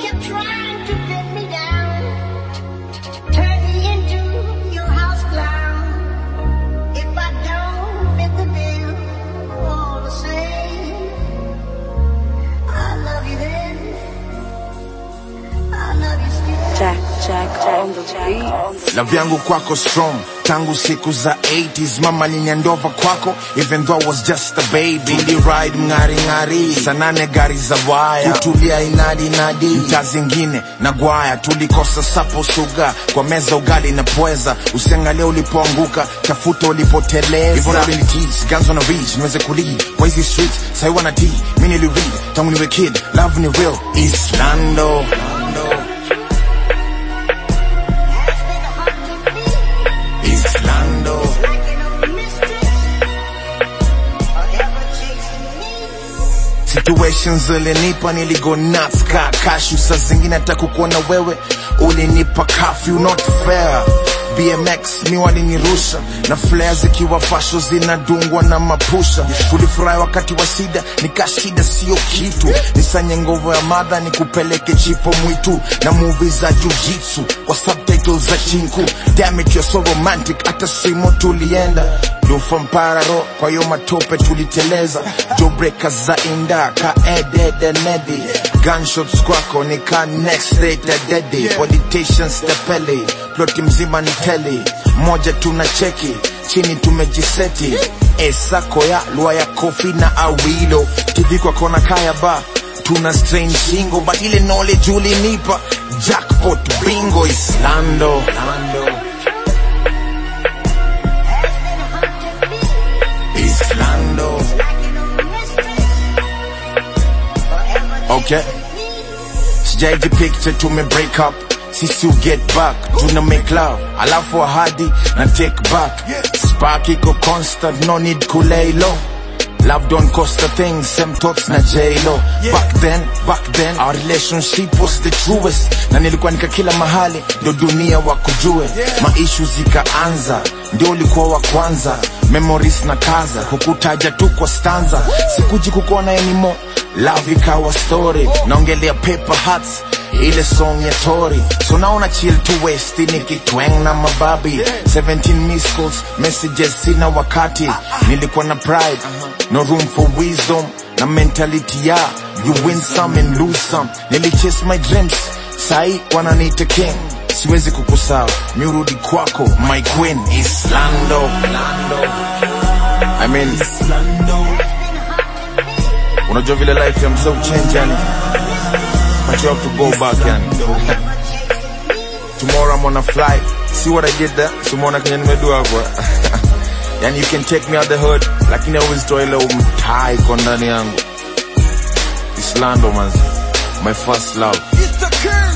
kept trying to get me down. Turn me into your house clown. If I don't fit the bill, all the same. I love you then. I love you still. Jack, Jack, on the beat. Love yangu kwako strong tangu siku za 80s mama ninyandova kwako even though I was just a baby Tuli ride mngari ngari sanane gari za waya kutulia inadi inadi mtaa zingine na gwaya tulikosa sapo suga kwa meza ugali na pweza usiangalia ulipoanguka tafuta ulipoteleza hivyo ndo nilitease guns on a reach niweze kulead kwa hizi streets sai wana d mimi niliread tangu niwe kid love ni real Islando Has been hard to be. Islando Like an old mistress. Forever chasing me. situations zilinipa niligo nuts ka kashu saa zingine hata kukuona wewe ulinipa kafyu not fair bmx mi walinirusha na flare zikiwa fasho zinadungwa na mapusha tulifurahi wakati wa sida nikashida sio kitu nisanye nguvu ya madha nikupeleke chipo mwitu na movie za jujitsu kwa subtitles za chinku damn it you're so romantic hata simo tulienda lufa mpararo kwa hiyo matope tuliteleza jobreaka za inda ka ededenedi gunshots kwako ni ka next day tadedi politicians tepeli ploti mzima ni teli moja tuna cheki chini tumejiseti esako ya lua ya kofi na awilo tv kwa kona kaya ba tuna strain shingo but ile knowledge ulinipa jackpot bingo islando Has been hard to be. islando Like an old mistress. Forever okay sijaiji picture tume break up sisi u get back tuna make love alafu ahadi na take back spark iko constant no need kulay low Love don't cost a thing, same thoughts na J-Lo Back then, back then, our relationship was the truest Na nilikuwa nika kila mahali, ndo dunia wakujue Maishu zikaanza, ndio ulikuwa wa kwanza Memories na kaza, kukutaja tu kwa stanza Sikuji kukuona anymore, love ikawa story Naongelea paper hearts, ile song ya Tory So naona chill to west nikitwang na mababi 17 missed calls, messages sina wakati Nilikuwa na pride, no room for wisdom Na mentality ya, you win some and lose some Nili chase my dreams, sai wananiita king Siwezi kukusahau, miurudi kwako, my queen Islando I mean, unajua vile life ya msee change yani But you have to go back yani Tomorrow I'm on a flight See what I did there? Simona kenye nimedua hapo Yani you can take me out the hood Lakini always toa ile umtai kwa ndani yangu Islando manzi My first love It's the king.